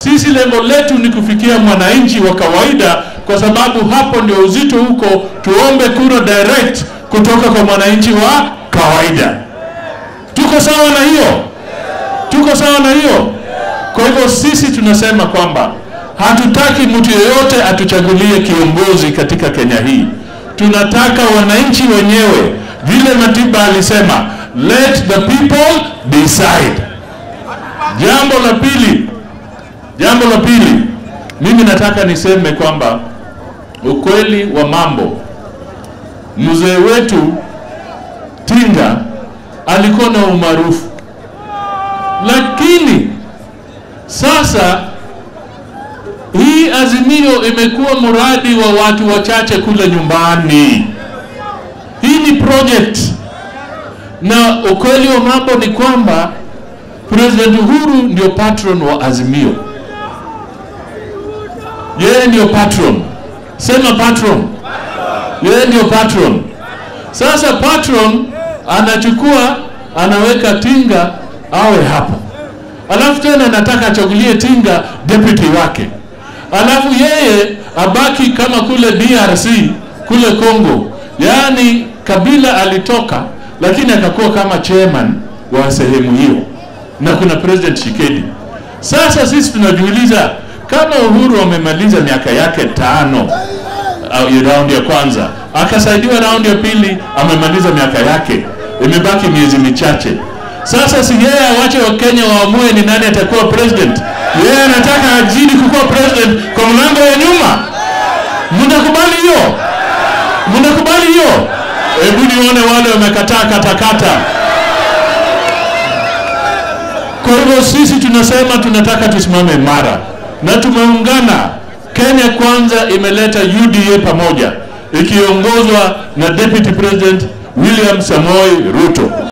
Sisi lengo letu ni kufikia mwananchi wa kawaida, kwa sababu hapo ndio uzito huko. Tuombe kura direct kutoka kwa mwananchi wa kawaida. Tuko sawa na hiyo? Tuko sawa na hiyo? Kwa hivyo sisi tunasema kwamba hatutaki mtu yeyote atuchagulie kiongozi katika Kenya hii. Tunataka wananchi wenyewe, vile Matiba alisema, let the people decide. Jambo la pili, jambo la pili, mimi nataka niseme kwamba ukweli wa mambo, mzee wetu Tinga alikuwa na umaarufu, lakini sasa hii azimio imekuwa mradi wa watu wachache kule nyumbani. Hii ni project, na ukweli wa mambo ni kwamba President Uhuru ndio patron wa azimio, yeye ndio patron. Sema patron, yeye ndio patron. Sasa patron anachukua anaweka Tinga awe hapo, alafu tena nataka achagulie Tinga deputy wake, alafu yeye abaki kama kule DRC kule Congo. Yaani Kabila alitoka, lakini akakuwa kama chairman wa sehemu hiyo, na kuna president Shikedi. Sasa sisi tunajiuliza kama Uhuru amemaliza miaka yake tano au raundi ya kwanza, akasaidiwa raundi ya pili, amemaliza miaka yake, imebaki miezi michache. Sasa si yeye awache Wakenya waamue ni nani atakuwa president? Yeye anataka azidi kukuwa president kwa mlango ya nyuma. Mnakubali hiyo? Mnakubali hiyo? Hebu nione wale wamekataa katakata. Kwa hivyo sisi tunasema tunataka tusimame mara na tumeungana. Kenya Kwanza imeleta UDA pamoja ikiongozwa na Deputy President William Samoei Ruto.